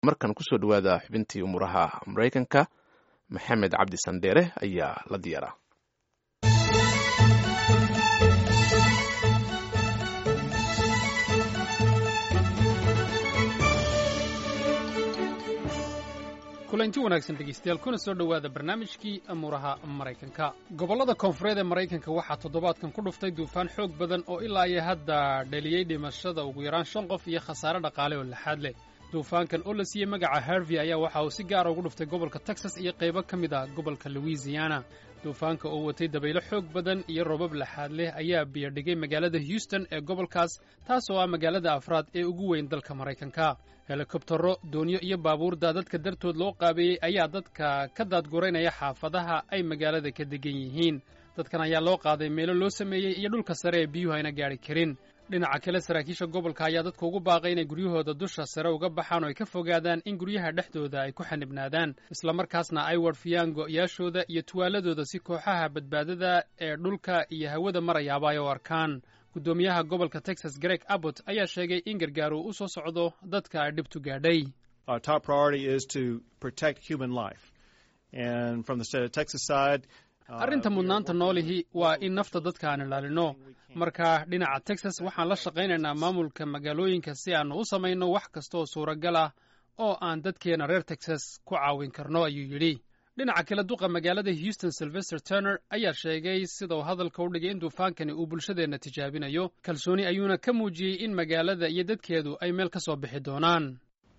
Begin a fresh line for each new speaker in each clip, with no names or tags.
markan kusoo dhawaada xubintii umuraha maraykanka maxamed cabdi sandheere ayaa la diyaaraa
kulanti wanaagsan dhegeystayaal kuna soo dhowaada barnaamijkii amuuraha maraykanka gobollada koonfureed ee maraykanka waxaa toddobaadkan ku dhuftay duufaan xoog badan oo ilaa iyo hadda dhaliyey dhimashada ugu yaraan shan qof iyo khasaare dhaqaale oo laxaad leh duufaankan oo la siiyey magaca harvey ayaa waxa uu si gaara ugu dhuftay gobolka texas iyo qaybo ka mid a gobolka louisiana duufaanka oo watay dabaylo xoog badan iyo roobab laxaad leh ayaa biyadhigay magaalada houston ee gobolkaas taas oo ah magaalada afraad ee ugu weyn dalka maraykanka helikobtaro doonyo iyo baabuurda dadka dartood loo qaabeeyey ayaa dadka ka daadguraynaya xaafadaha ay magaalada ka degan yihiin dadkan ayaa loo qaaday meelo loo sameeyey iyo dhulka sare ee biyuhu ayna gaadhi karin dhinaca kale saraakiisha gobolka ayaa dadka ugu baaqay inay guryahooda dusha sare uga baxaan oo ay ka fogaadaan in guryaha dhexdooda ay ku xanibnaadaan islamarkaasna ay warfiyaan go'yaashooda iyo tuwaaladooda si kooxaha badbaadada ee dhulka iyo hawada marayaaba ay u arkaan guddoomiyaha gobolka texas greg abbott ayaa sheegay in gargaar uu u soo socdo dadka ay dhibtu gaadhay arrinta mudnaanta noolihi waa in nafta dadka aan ilaalino marka dhinaca texas waxaan la shaqaynaynaa maamulka magaalooyinka si aannu u samayno wax kasta oo suuragal ah oo aan dadkeenna reer texas ku caawin karno ayuu yidhi dhinaca kale duqa magaalada houston sylvester turner ayaa sheegay sida uu hadalka u dhigay in duufaankani uu bulshadeenna tijaabinayo kalsooni ayuuna ka muujiyey in magaalada iyo dadkeedu ay meel ka soo bixi doonaan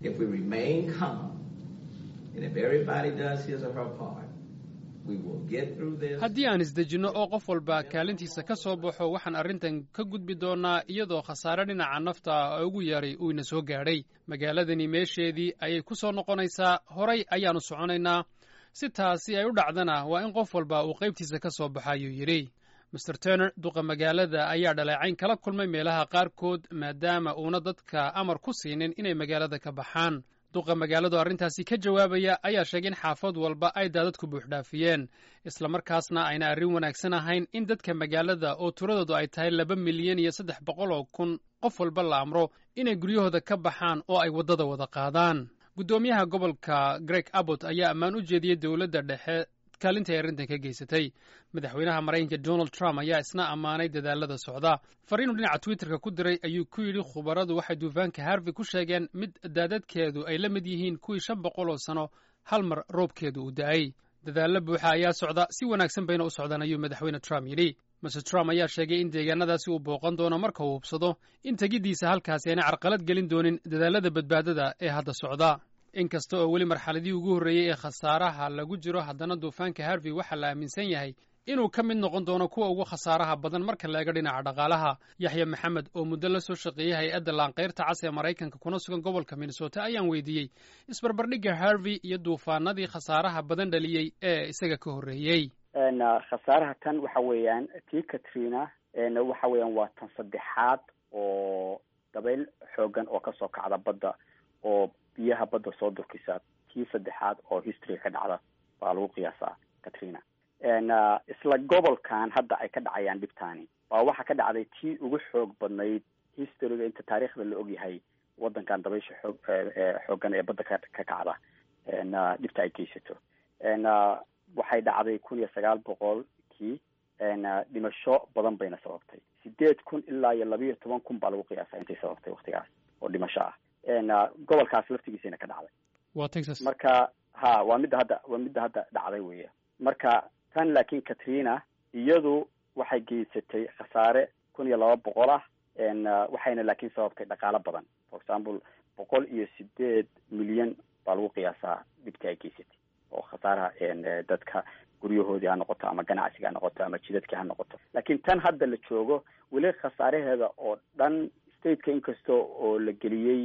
haddii aan isdejinno oo qof walba kaalintiisa ka soo baxo waxaan arrintan ka gudbi doonnaa iyadoo khasaare dhinaca nafta oo ugu yaray uu ina soo gaadhay magaaladani meesheedii ayay ku soo noqonaysaa horay ayaannu soconaynaa si taasi ay u dhacdana waa in qof walba uu qaybtiisa ka soo baxa ayuu yidhi master turner duqa magaalada ayaa dhaleecayn kala kulmay meelaha qaarkood maadaama uuna dadka amar ku siinin inay magaalada ka baxaan duqa magaaladu arrintaasi ka jawaabaya ayaa sheegay in xaafad walba ay daadadku buuxdhaafiyeen islamarkaasna ayna arrin wanaagsan ahayn in dadka magaalada oo tiradoodu ay tahay laba milyan iyo saddex boqol oo kun qof walba la amro inay guryahooda ka baxaan oo ay waddada wada qaadaan guddoomiyaha gobolka greg abbott ayaa ammaan u jeediyey dowladda dhexe kaalinta ay arrintan ka geysatay madaxweynaha maraykanka donald trump ayaa isna ammaanay dadaalada socda fariinuu dhinaca twitterka ku diray ayuu ku yidhi khubaradu waxay duufaanka harvey ku sheegeen mid daadadkeedu ay la mid yihiin kuwii shan boqol oo sano hal mar roobkeedu uu da'ay dadaallo buuxa ayaa socda si wanaagsan bayna u socdaan ayuu madaxweyne trump yidhi master trump ayaa sheegay in deegaanadaasi uu booqan doono marka uu hubsado in tegiddiisa halkaasi aanay carqalad gelin doonin dadaalada badbaadada ee hadda socda inkasta oo weli marxaladii ugu horreeyey ee khasaaraha lagu jiro haddana duufaanka harvey waxaa la aaminsan yahay inuu ka mid noqon doono kuwa ugu khasaaraha badan marka la eego dhinaca dhaqaalaha yaxya maxamed oo muddo la soo shaqeeyey hay-adda laanqayrta cas ee maraykanka kuna sugan gobolka minnesota ayaan weydiiyey isbarbardhigga harvey iyo duufaanadii khasaaraha badan dhaliyey ee isaga ka horreeyey
khasaaraha tan waxa weeyaan tii katrina waxa weeyaan waa tan saddexaad oo dabayl xoogan oo kasoo kacda badda oo biyaha badda soo durkisa tii saddexaad oo history ka dhacda baa lagu qiyaasaa katrina isla gobolkan hadda ay ka dhacayaan dhibtaani baa waxaa ka dhacday tii ugu xoog badnayd historyga inta taariikhda la ogyahay wadankan dabaysha xoog xoogan ee badda ka ka kacda dhibta ay geysato waxay dhacday kun iyo sagaal boqolkii dhimasho badan bayna sababtay sideed kun ilaa iyo labiiyo toban kun baa lagu qiyaasaa intay sababtay waktigaas oo dhimasho ah gobolkaas laftigiisana ka dhacday
waa texas
marka ha waa midda hadda waa midda hadda dhacday weya marka tan laakiin katrina iyadu waxay geysatay khasaare kun iyo laba boqol ah waxayna laakiin sababtay dhaqaalo badan for example boqol iyo sideed milyan baa lagu qiyaasaa dhibtii ay geysatay oo khasaaraha dadka guryahoodii ha noqoto ama ganacsiga ha noqoto ama jidadkii ha noqoto laakiin tan hadda la joogo weli khasaaraheeda oo dhan stateka inkasta oo la geliyey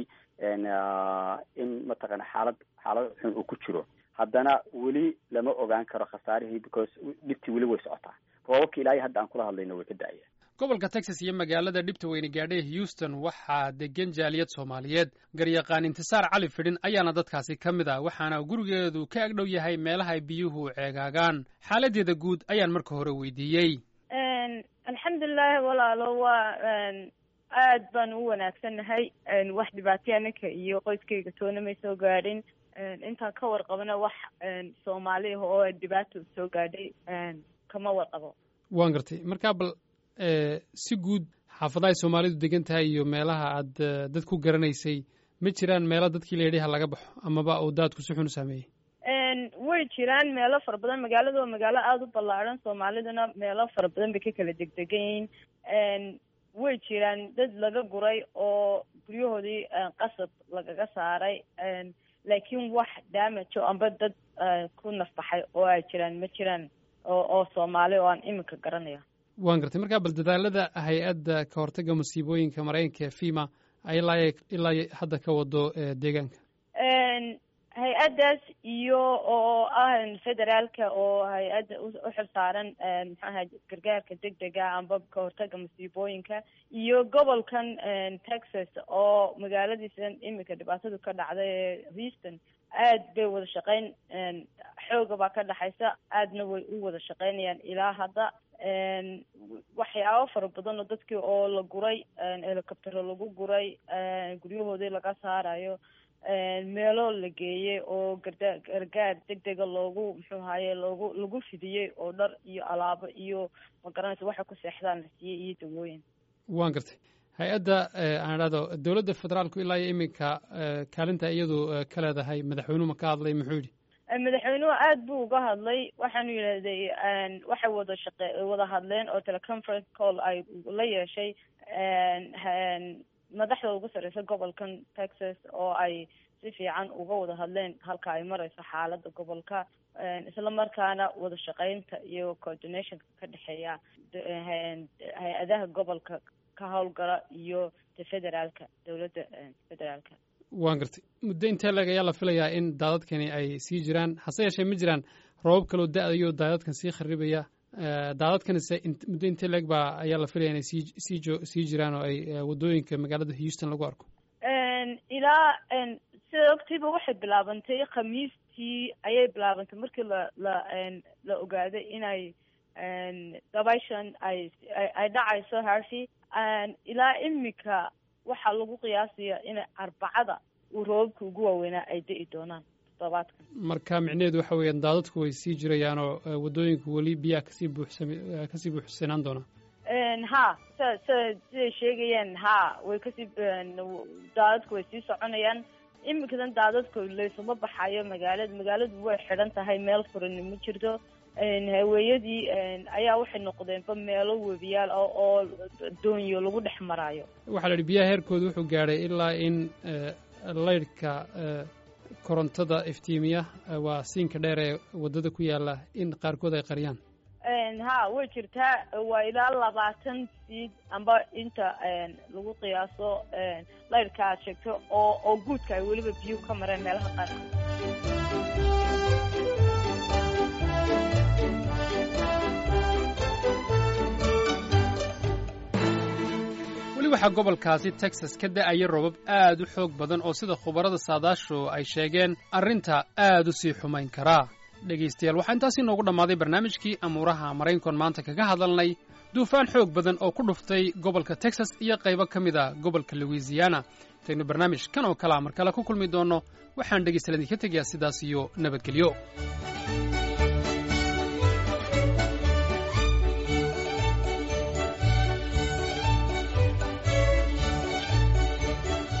in mataqana xaalad xaalad xun uu ku jiro haddana weli lama ogaan karo khasaarihii because dhibtii weli way socotaa roobabka ilaahay hadda aan kula hadlayno way ka da-aya
gobolka texas iyo magaalada dhibta weyne gaadhay houston waxaa degan jaaliyad soomaaliyeed garyaqaan intisaar cali fidhin ayaana dadkaasi ka mid ah waxaana gurigeedu ka agdhow yahay meelaha ay biyuhu ceegaagaan xaaladeeda guud ayaan marka hore weydiiyey
alxamdulilaahi walaalo waa aad baan u wanaagsannahay wax dhibaataya ninka iyo qoyskayga toona may soo gaadhin intaan ka warqabana wax soomaali ah oo dhibaato soo gaadhay kama warqabo
waan gartay markaa bal si guud xaafadaha ay soomaalidu degan tahay iyo meelaha aad dad ku garanaysay ma jiraan meelo dadkii la yidhi ha laga baxo amaba uu daadku si xun u saameeyey
way jiraan meelo fara badan magaalada waa magaalo aada u ballaadhan soomaaliduna meelo fara badan bay ka kala degdegan yihiin way jiraan dad laga guray oo guryahoodii qasab lagaga saaray laakiin wax damajo amba dad ku nafbaxay oo ay jiraan ma jiraan oo oo soomaali oo aan iminka garanaya
waan gartay markaa bal dadaalada hay-adda ka hortagga masiibooyinka maraykanka fima ay ilaa ilaa hadda ka wado deegaanka
hay-addaas iyo oo ah federaalka oo hay-adda u xil saaran maxaaha gargaarka degdega amba ka hortaga masiibooyinka iyo gobolkan texas oo magaaladiisan iminka dhibaatadu ka dhacday ee houston aad bay wada shaqeyn xooga baa ka dhexaysa aadna way u wada shaqeynayaan ilaa hadda waxyaabo fara badan oo dadkii oo la guray helicoptero lagu guray guryahoodii laga saarayo meelo la geeyey oo garda gargaar degdega loogu muxuu ahaye loogu lagu fidiyey oo dhar iyo alaabo iyo magaranaysa waxay ku seexdaan la siiyey iyo dawooyin
waan gartay hay-adda aan idhahdo dowladda federaalku ilaa iyo iminka kaalinta iyadu ka leedahay madaxweynuhu ma ka hadlay muxuu yidhi
madaxweynuhu aad buu uga hadlay waxaanu yidhahday waxay wada shaqe wada hadleen oo teleconference call ay la yeeshay madaxda ugu sarreysa gobolkan texas oo ay si fiican uga wada hadleen halka ay mareyso xaaladda gobolka isla markaana wada shaqeynta iyo coordinationka ka dhexeeya hay-adaha gobolka ka howlgala iyo de federaalka dowladda federaalka
waan gartay muddo intee leeg ayaa la filayaa in daadadkani ay sii jiraan hase yeeshee ma jiraan roobab kaloo da-dayo daadadkan sii kharibaya daadadkanise muddo intee leeg baa ayaa la filaya inay sii sii jo sii jiraan oo ay waddooyinka magaalada houston lagu arko
ilaa sida ogtiiba waxay bilaabantay khamiistii ayay bilaabantay markii la la la ogaaday inay dabayshan ay ay dhacayso harfi ilaa imika waxaa lagu qiyaasaya in arbacada uu roobabka ugu waaweynaa ay da-i doonaan toddobaadkan
marka micnaheedu waxa weeyaan daadadku way sii jirayaan oo waddooyinku weli biyaha kasii buuxsam kasii buuxsanaan doonaa
ha sa sa siday sheegayaan ha way kasii daadadku way sii soconayaan iminkadan daadadku laysuma baxayo magaalada magaaladu way xidhan tahay meel furani ma jirto haweeyadii ayaa waxay noqdeenba meelo webiyaal ah oo doonyo lagu dhex maraayo
waxaa la yidhi biyaha heerkooda wuxuu gaadhay ilaa in laydhka korontada iftiimiya waa siinka dheer ee waddada ku yaalla in qaarkood ay qariyaan
ha way jirtaa waa ilaa labaatan siid amba inta lagu qiyaaso laydhka aad sheegto oo oo guudka ay weliba biyuhu ka mareen meelaha qaarkood
weli waxaa gobolkaasi texas ka da'aya robab aad u xoog badan oo sida khubarada saadaashu ay sheegeen arrinta aad u sii xumayn karaa dhegaystayaal waxaa intaasi noogu dhammaaday barnaamijkii amuuraha maraynkon maanta kaga hadalnay duufaan xoog badan oo ku dhuftay gobolka texas iyo qaybo ka mid a gobolka louisiana intaynu barnaamij kan oo kalea mar kale ku kulmi doonno waxaan dhegaystayaal idinka tegayaa sidaas iyo nabadgelyo